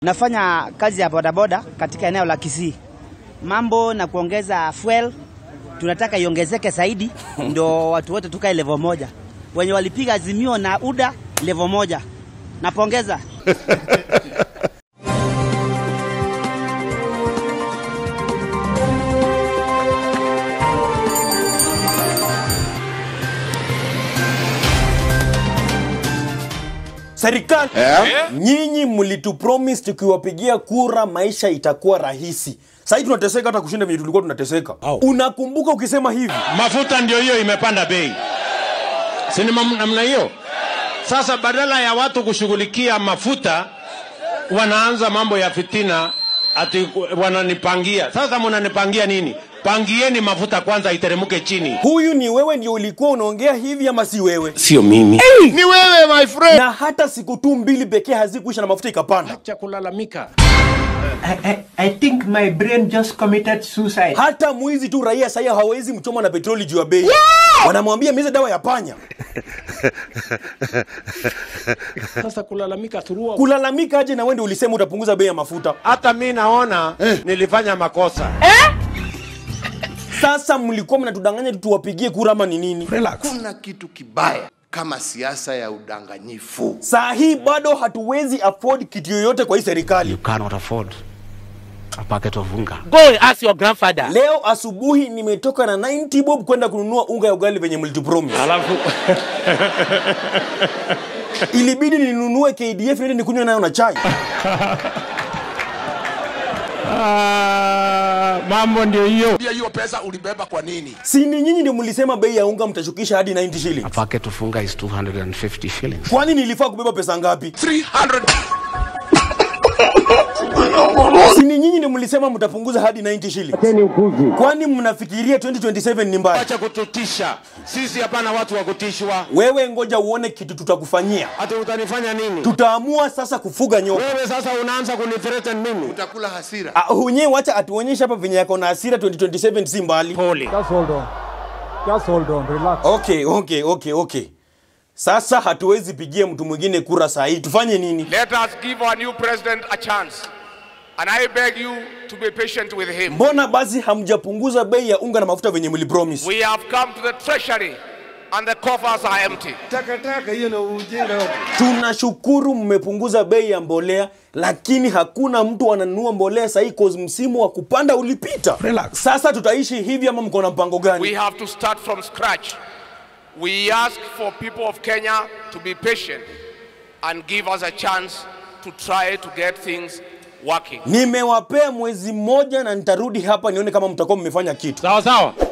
Nafanya kazi ya bodaboda katika eneo la Kisii. Mambo na kuongeza fuel tunataka iongezeke zaidi, ndo watu wote tukae level moja. Wenye walipiga azimio na UDA level moja, napongeza. Serikali nyinyi mlitupromise tukiwapigia kura maisha itakuwa rahisi. Sasa hivi tunateseka hata kushinda vile tulikuwa tunateseka. Unakumbuka ukisema hivi? mafuta ndio hiyo imepanda bei, si ni mam- namna hiyo? Sasa badala ya watu kushughulikia mafuta, wanaanza mambo ya fitina, ati wananipangia. Sasa mnanipangia nini? Pangieni mafuta kwanza iteremke chini. Huyu ni wewe ndio ulikuwa unaongea hivi ama si wewe? Sio mimi. Ni wewe my friend. Na hata siku tu mbili pekee hazikuisha na mafuta ikapanda. Acha kulalamika. I, I, I think my brain just committed suicide. Hata mwizi tu raia sasa hawezi mchoma na petroli juu ya bei. Wanamwambia meze dawa ya panya. Sasa kulalamika throughout. Kulalamika aje na wewe ndio ulisema utapunguza bei ya mafuta. Hata mi naona nilifanya makosa. Sasa mlikuwa mnatudanganya tu tuwapigie kura ama ni nini? Kuna kitu kibaya kama siasa ya udanganyifu. Saa hii bado hatuwezi afford kitu yoyote kwa hii serikali. cannot afford a packet of unga. Go ask your grandfather. Leo asubuhi nimetoka na 90 bob kwenda kununua unga ya ugali venye mlitupromise. Alafu Ilibidi ninunue KDF niende nikunywe nayo na chai. mambo ndio hiyo. Pia hiyo pesa ulibeba kwa nini? Si ni nyinyi ndio mlisema bei ya unga mtashukisha hadi 90 A shillings. packet of unga is 250 shillings. Kwani nilifaa kubeba pesa ngapi? 300 Si ni nyinyi ndio mlisema mtapunguza hadi 90 shillings. Kwani mnafikiria 2027 ni mbaya? Acha kututisha. Sisi hapana watu wa kutishwa. Wewe ngoja uone kitu tutakufanyia. Hata utanifanya nini? Tutaamua sasa kufuga nyoka. Wewe sasa unaanza kunithreaten mimi. utakula hasira. Ah, Hunye wacha atuonyeshe hapa venye yako na hasira 2027 si mbali. Pole. Just hold on. Just hold on. Relax. Okay, okay, okay, okay. Sasa hatuwezi pigia mtu mwingine kura saa hii. Tufanye nini? Let us give our new president a chance. And I beg you to be patient with him. Mbona basi hamjapunguza bei ya unga na mafuta venye mlipromise? We have come to the treasury and the coffers are empty. Takataka hiyo na ujinga. Tunashukuru mmepunguza bei ya mbolea, lakini hakuna mtu ananunua mbolea sahii cause msimu wa kupanda ulipita. Relax. Sasa tutaishi hivi ama mko na mpango We gani? have to start from scratch. We ask for people of Kenya to be patient and give us a chance to try to get things working. Nimewapea mwezi mmoja na nitarudi hapa nione kama mtakuwa mmefanya kitu. Sawa sawa.